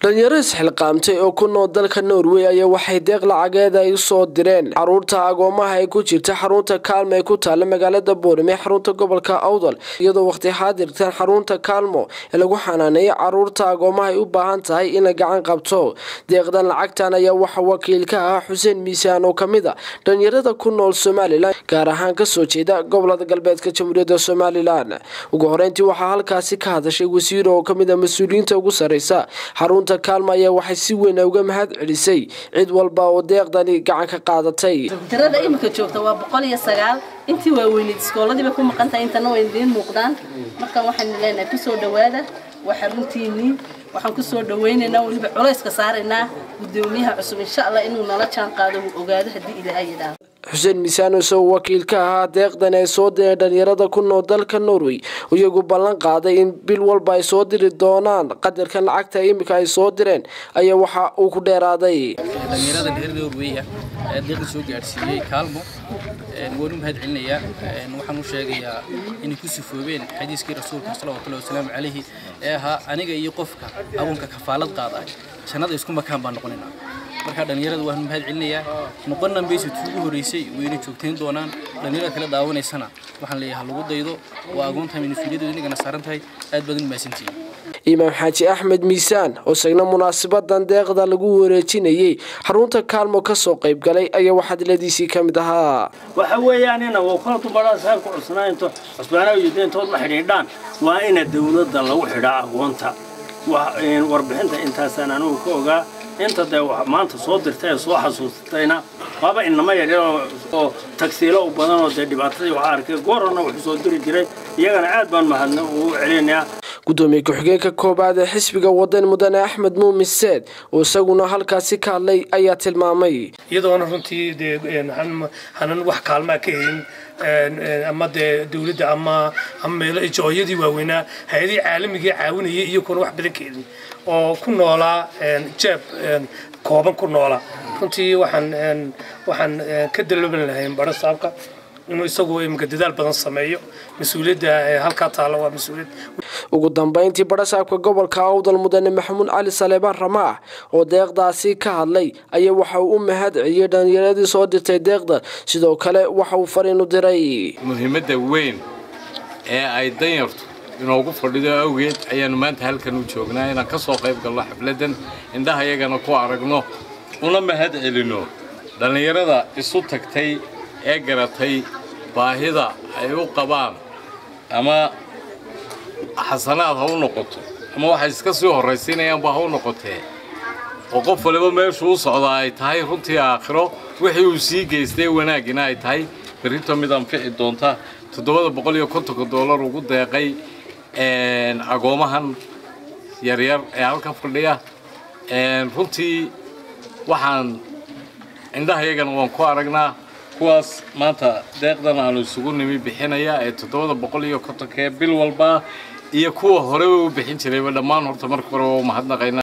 dhalinyaro isxilqaamtay oo ku nool dalka norway ayaa waxay deeq lacageed ay usoo direen caruurta agoomaha ay ku jirta xarunta kaalmo ee ku taala magaalada boorame ee xarunta gobolka awdal iyadoo waqti xaadirtan xarunta kaalmo ee lagu xanaaneeyay caruurta agoomaha ay u baahan tahay in la gacan qabto deeqdan lacagtan ayaa waxa wakiil ka ah xuseen miisaan oo kamid a dhalinyarada ku nool somalilan gaar ahaan kasoo jeeda gobolada galbeedka jamhuuriyadda somalilan ugu horeyntii waxaa halkaasi ka hadashay wasiir oo kamid a mas-uuliyiinta ugu sareysa xarunta kaalmo ayaa waxay si weyn uga mahad celisay cid walba oo deeqdani gacan ka qaadatay tirada imika joogta waa boqol iyo sagaal intii waaweyneed iskooladiiba ku maqan tahay intana way idiin muuqdaan markaan waxaan leenahay kusoo dhawaada waa xaruntiinii waxaan kusoo dhawaynaynaa weliba culayska saaraynaa gudoomiyaha cusub insha allah inuu nala jaan qaado uu ogaado haddii ilaahay yidhaahdo xuseen miisaan isagoo wakiil ka ahaa deeqdan ay soo direen dhalinyarada ku nool dalka norway iyagu ballan qaaday in bil walba ay soo diri doonaan qadarkan lacagta imika ay soo direen ayaa waxa uu ku dheeraaday dhalinyarada reer norway ah ee deeqda soo gaadhsiiyey kaalmo waan u mahad celinayaa waxaan u sheegayaa inay ku sifoobeen xadiiskii rasuulka salawatullahi wasalaamu calayhi ee ahaa aniga iyo qofka abuunka kafaalad qaada jannada isku makaan baan noqonaynaa markaa dhalinyarada waan mahad celinayaa noqonan bayse tuugu horeysay wayna joogtayn doonaan dhalinyarada kala daawanaysana waxaan leeyahay lagu daydo waa agoontahay mas-uuliyadooda inagana saaran tahay aad baad u mahadsantihiin imaam xaaji axmed miisaan oo isagna munaasabadan deeqda lagu wareejinayay xarunta kaalmo kasoo qayb galay ayaa waxadladiisii ka mid ahaa waxa weeyaan ina wkala dumaraa saabka cusnaa into cusbaanaa iyo deentood ma xidhiidhaan waa ina dawladda lagu xidhaa agoonta warbixinta intaasaan anugu ka ogaa inta dee maanta soo dirtay ee soo xasuusatayna waaba inama yaryar oo tagsiilo u badan oo dee dhibaatadii waxaa arkay goorana wuxuu soo diri jiray iyagana aad baan mahadna ugu celinayaa gudoomiye ku-xigeenka koobaad ee xisbiga wadan mudane axmed muumin seed oo isaguna halkaasi ka hadlay ayaa tilmaamay iyadoona runtii dee hanan wax kaalmaa ka helin ama dee dawladda ama ama meelo ijooyadii waaweynaa hay-adihii caalamigii caawinayay iyaguna wax badan ka helin oo ku noolaa jeeb kooban ku noolaa runtii waxaan waxaan ka dalooban lahayn baro saabka inuu isagu imika dadaal badan sameeyo mas-uuliyadda halkaa taalla waa mas-uuliyad ugu dambeyntii barasaabka gobolka awdal mudane maxamuud cali saleebaan ramaax oo deeqdaasi ka hadlay ayaa waxa uu u mahad celiyey dhalinyaradii soo dirtay deeqda sidoo kale waxa uu fariin u diray muhiimadda weyn ee ay danyartu inoogu fadhido awgeed ayaannu maanta halkan u joognaa inaan ka soo qayb galno xafladdan indhaha yagana ku aragno una mahad celinno dhallinyarada isu tagtay ee garatay baahida ay u qabaan ama xasanaad ha u noqoto ama waxay iska sii horraysiinayaanba ha u noqotee oo qof waliba meeshuu u socdaa ay tahay runtii aakhiro wixii uu sii geystay wanaagina ay tahay berrito mid anfici doonta toddobada boqol iyo kontonka doolar ugu deeqay agoomahan yaryar ee halka fadhiya runtii waxaan indhahayagana waan ku aragnaa kuwaas maanta deeqdan aanu isugu nimi bixinaya ee toddobada boqol iyo kontonka ee bil walba iyo kuwa horeba u bixin jirayba dhammaan horta marka hore waa u mahadnaqaynaa